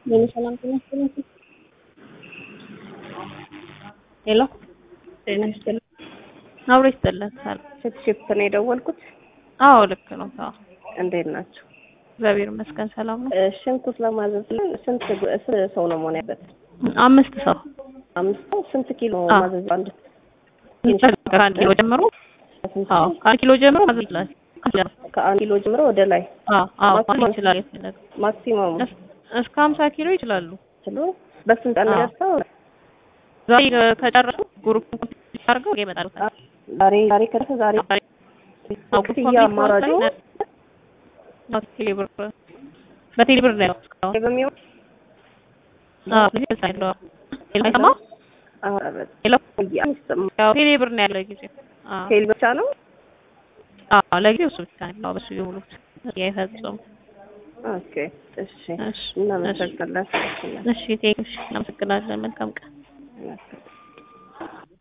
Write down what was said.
ሄሎ ሰላም ጤና ይስጥልኝ። ሄሎ ጤና ይስጥልኝ። አብሮ ይስጥልን። ሰላም ስትሽፕ ነው የደወልኩት። አዎ ልክ ነው። አዎ እንዴት ናቸው? እግዚአብሔር ይመስገን ሰላም ነው። እ፣ ሽንኩርት ለማዘዝ ስንት ስንት ሰው ነው መሆን ያለበት? አምስት ሰው አምስት ሰው ስንት ኪሎ አዎ። ማዘዝ? አንድ ከአንድ ኪሎ ጀምሮ ስንት አዎ ከአንድ ኪሎ ጀምሮ ማዘዝ ይችላል። ከአንድ ኪሎ ጀምሮ ወደ ላይ አዎ አዎ ማክሲመም- ማዘዝ ይችላል። የፈለገ ማክሲመም እስ- እስከ ሀምሳ ኪሎ ይችላሉ። ኪሎ በስንት ቀን ነው አዎ። የሚደርሰው? ዛሬ ከጨረሱ ግሩፕ አድርገው ይመጣሉ። ዛሬ ዛሬ ከደረሰ ዛሬ ክፍያ አማራጩ ቴሌብር በቴሌብር ነው ያው እስካሁን በሚሆን አዎ ቴሌብር ነው ሄሎ አረበት ሄሎ ይሰማ ያው ቴሌብር ነው ያለው ጊዜ አዎ ቴል ብቻ ነው። አዎ ለጊዜው እሱ ብቻ ነው በሱ የሙሉት የፈጸሙ ኦኬ እሺ፣ እሺ እናመሰግናለን። እሺ ቴንክስ እናመሰግናለን መልካም ቀን እናመሰግናለን።